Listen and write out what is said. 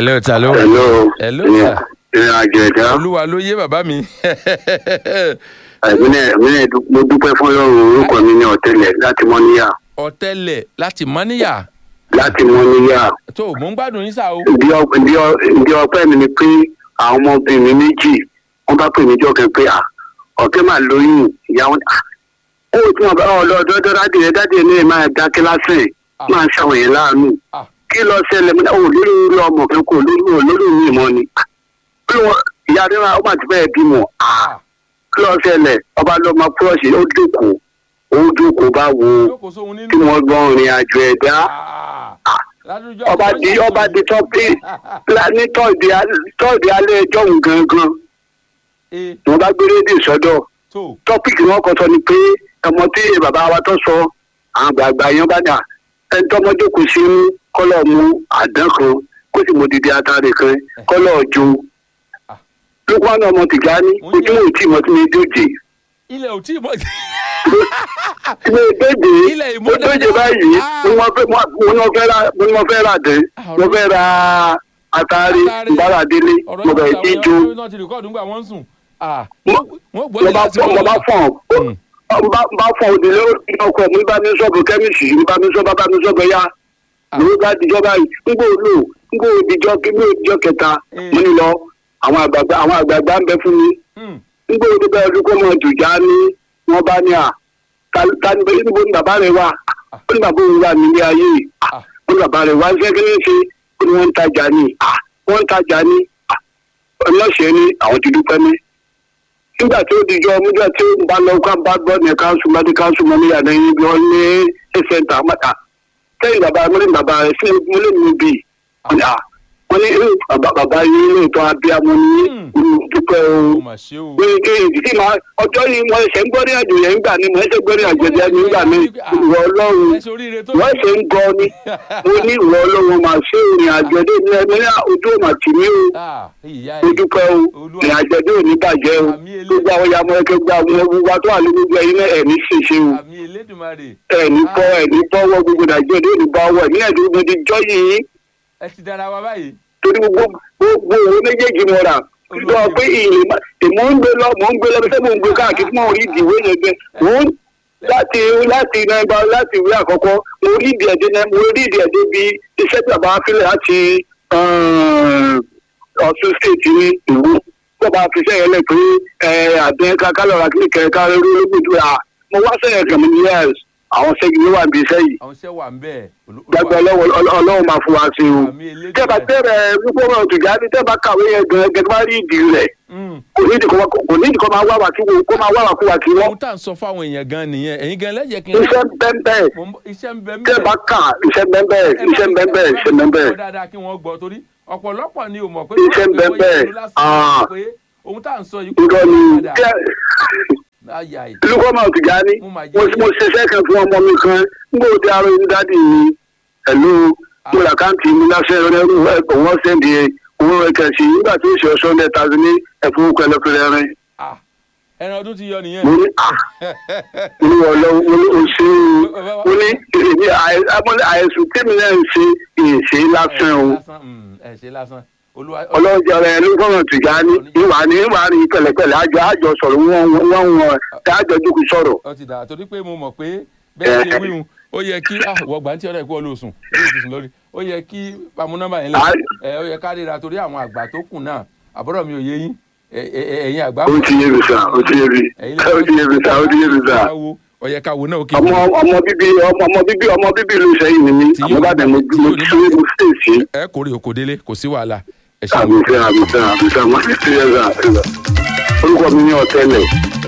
hello ta ló hello Hello, ìrìn sir. ìrìn àjò ẹ̀dá olúwa ló yé bàbá mi ìpínlẹ̀ ìpínlẹ̀ mo dúpẹ́ fún ọlọ́run orúkọ mi ní ọ̀tẹlẹ̀ láti mọ́níyà ọ̀tẹlẹ̀ láti mọ́níyà láti mọ́níyà tó mò ń gbádùn yín sá o ìdí ọ- ìdí ọ- ìdí ọpẹ́ mi ni pé àwọn ọmọbìnrin méjì wọ́n bá pè mí jọ́kẹ́ pé à ọ̀kẹ́ máa lóyún ìyàwó à ó tí wọn bá ọ lọ dọ́dọ́ dáàdì rẹ dáàdì rẹ náà máa dá kíláàsì ẹ̀ máa ṣàwọn yẹn láàánú Ah. kí lọ ṣẹlẹ̀ mo ní ò lórí orí ọmọ kan kò lórí ò lórí mi mọ́ ni Bí wọn- ìyá rẹ máa ó máa ti fẹ́ bímọ Ah. kí lọ ṣẹlẹ̀ ọba lọ máa púrọ̀ṣì ó dúkùú ó dúkùú bá wo jókòó sóhun tí nínú wọ́n gbọ́n rìn àjò ẹ̀dá Ah. ládùújọ́ ọba di ọba di tọ́pì ní tọ́ọ̀dì al- tọ́ọ̀dì alẹ́ ẹjọ́ òun gangan ee wọn bá gbé rédíò sọ́dọ̀ tó tọ́pìkì wọn kọ sọ ni pé ọmọ tí bàbá wa tó sọ àwọn àgbààgbà yẹn bá dà ẹni tọ́mọdé kò sí mú kọ́lọ̀ mú àdán kan kó sì mọ dìde atare kan kọ́lọ̀ jo Ah. lókùn àwọn ọmọ tìjà ní Mo ń ojú mọ̀ tí mo ti ní dòjé ilẹ̀ ò tí ì mọ̀ tí mo dòjé Ilẹ̀ mo ìmọ̀ dòjé dáadáa. báyìí Ah. mo ní wọ́n fẹ́ mo ní wọ́n fẹ́ ra mo ní wọ́n fẹ́ ra dé Ah, mo ọ̀rọ̀- fẹ́ ra atare Atare. ìbára délé ọ̀rọ̀ mo yìí bẹ̀rẹ̀ sí í jó. àwọn náà ti rìkọ́ọ̀dù ńgbà wọ́n ń sùn Ah. Mo- wọ́n gbọ́ mo lè bá láti fọ mo bá fọ Mm. ọ bá bá fọ òdìlé ọkọ mi bá mi sọ̀bù kẹ́míìsì mi bá mi sọ bá mi sọ̀bù ẹ̀yà mo bá dijọ́ báyìí nígbà olú nígbà òdìjọ́ nígbà òdìjọ́ kẹta Mm. mo ní lọ àwọn àgbààgbà àwọn àgbààgbà ń bẹ fún mi Mm. nígbà òdì bẹ́ẹ̀ ọdún kó mọ jùjà ní wọ́n bá ní à ta- ta ni bẹ́ẹ̀ níbo ni bàbá rẹ̀ wà ó ní bàbá òun wà nílé ayé Ah. ó ní bàbá rẹ̀ wá ṣé kí ní ṣe ó ní wọ́n ń tajà ní à wọ́n ń tajà ní à ọlọ́ṣẹ́ ní àwọn ti dúpẹ́ mi nígbà tí ó dijọ́ nígbà tí ó bá lọ ká bá gbọ́ ní káńsù bá dé káńsù mọ́ níyà ní ibi wọn ní ẹsẹ̀ntà mọ́ta sẹ́yìn bàbá mo ní bàbá rẹ̀ sí mo lè mú bì wọ́n ní à wọ́n ní "Eh, bàbá bàbá yìí lè tọ́ abiyamọ ní Mm. dúpẹ́ o ó mà ṣe o pé kí ìdí máa ọjọ́ yìí mo ẹsẹ̀ ń gbọ́ ní àjò yẹn nígbà ní mo ẹsẹ̀ gbọ́ ní àjò yẹn nígbà ní ìwọ ọlọ́run ẹ ṣe oríire tó wọ́n ṣe ń gọ ni mo ní ìwọ ọlọ́run máa ṣe ìrìn àjò dé ní ẹni ní ojú ò mà tì mí o Ah, ìyá mo ẹ̀ dúpẹ́ o Olúwa. ìrìn àjò dé ò ní bàjẹ́ o Àmì eléyìí. gbogbo àwọn yamọ ẹkẹ gba àwọn gbogbo àtọ àlejò ẹyin náà ẹni ṣèṣe o àmì elédùnmarè ẹni bọ ẹni bọwọ gbogbo nàìjíríà dé òní bá wọ ẹni ẹni mo ti jọ yìí ẹ ti dára wa báyìí torí gbogbo gbogbo owó méjèèjì mo rà lọ pé ìlè má èmò ń gbé lọ mò ń gbé lọ bí sẹ́ mò ń gbé káàkiri mò ń rí ìdìwé yẹn gbẹ mò ń láti láti nàìjíríà láti ìwé àkọ́kọ́ mo rí ìdí ẹ̀dẹ́ náà mo rí ìdí ẹ̀dẹ́ bí iṣẹ́ tí bàbá fílẹ̀ láti ọ̀ṣun state ní ìlú tí bàbá fi sẹ́yìn lẹ̀ pé àdé kálọ̀rà kí kẹ̀kẹ́ rí olóògbé à mo wá sẹ́yìn kàmí ní yẹ́s àwọn ṣẹ́gi ló wà níbi iṣẹ́ yìí àwọn iṣẹ́ wà ń bẹ̀ Olú- gbàgbọ́ Olúwa- ọlọ́wọ́ ọlọ́wọ́ máa fún wa sí o àmì tẹ́ẹ̀bà elédùnmarè tẹ́ẹ̀rẹ̀ wípé wọn tìjà ní tẹ́ẹ̀bà kàwé yẹn gan gẹ́gẹ́ bá rí ìdí rẹ̀ Mm. kò ní ìdíkọ́ kò ní ìdíkọ́ máa wá wà kí wọ́n kó máa wá wà kú wà kí wọ́n ohun tá à ń sọ fáwọn èèyàn gan nìyẹn ẹ̀yin gan lẹ́jẹ̀ kí n iṣẹ́ bẹ́ẹ̀ Mo ń bọ̀- iṣẹ́ ń bẹ ń tẹ́ẹ̀bà bẹ̀ kà iṣẹ́ bẹ́ẹ̀ iṣẹ́ bẹ́ẹ̀ iṣẹ́ bẹ́ẹ̀ kọ́ dáadáa kí wọ́n gbọ́ torí ọ̀pọ̀lọpọ̀ ni ò mọ̀ pé Iṣẹ́ ń bẹ wọ́n bẹ́ẹ̀. ìlú lásán Ah. pé ohun tá à ń sọ yìí kò irọ́ ni padà. tẹ́ Ayà yìí. lukọ́ máa tìjà ní Mo máa jẹ́ mo mo ṣiṣẹ́ kan fún ọmọ mi kan nígbà tí arọ yín dádì mi ẹ̀lú mo là káǹtì mi lásẹ̀ ẹ̀rọ wọ́n sẹ́ndì owó rẹ̀ kẹ̀sì nígbà tí ó ṣe ọ̀ṣọ́ mẹ́ta ní ẹ̀fọ́ kẹlẹ́fẹ́rẹ́ rẹ̀ Ah, ẹran ọdún ti yọ nìyẹn. mo ní à olúwa ọlọ́run mo ní oṣù mo ní èmi àì- àmọ́ àìsùn tèmi náà ń ṣe ìṣe lásán o lásán mm, ẹ ṣe lásán olúwa ọlọ́run jẹ́ ọ̀rẹ́ ẹni fọ́nà tìjà ní ìwà ní ìwà ní pẹ̀lẹ́pẹ̀lẹ́ àjọ àjọ sọ̀rọ̀ wọ́n wọ́n wọ́n àjọ jókòó sọ̀rọ̀ ọ ti dà torí pé mo mọ̀ pé bẹ́ẹ̀ ṣe wíhun ó yẹ kí ah wọ́n gbà ń tí ọ̀rẹ́ ìkú ọlọ́sùn lórí ìtùsùn lórí ó yẹ kí pamọ́ nọ́mbà yẹn lẹ̀ ẹ ó yẹ ká ríra torí àwọn àgbà tó kù náà àbúrò mi ò yé yín ẹ- ẹ- ẹ- ẹ̀yin àgbà ó ti yé mi sà ó ti yé mi ẹ̀yin ó ti yé mi sà ó ti yé mi sà ó yẹ ká wo náà ó kí ọmọ ọmọ bíbí ọmọ ọmọ bíbí ọmọ bíbí ló sẹ́yìn ni mí Tí yóò àmọ́ bá dẹ̀ mo tí mo yóò ní ṣe mo ṣe sí ẹ kórè òkò délé kò sí wàhálà ẹ ṣe àmì fẹ́ àmì fẹ́ àmì fẹ́ mo ṣe sí ẹ̀ sà orúkọ mi ní ọ̀tẹ́lẹ̀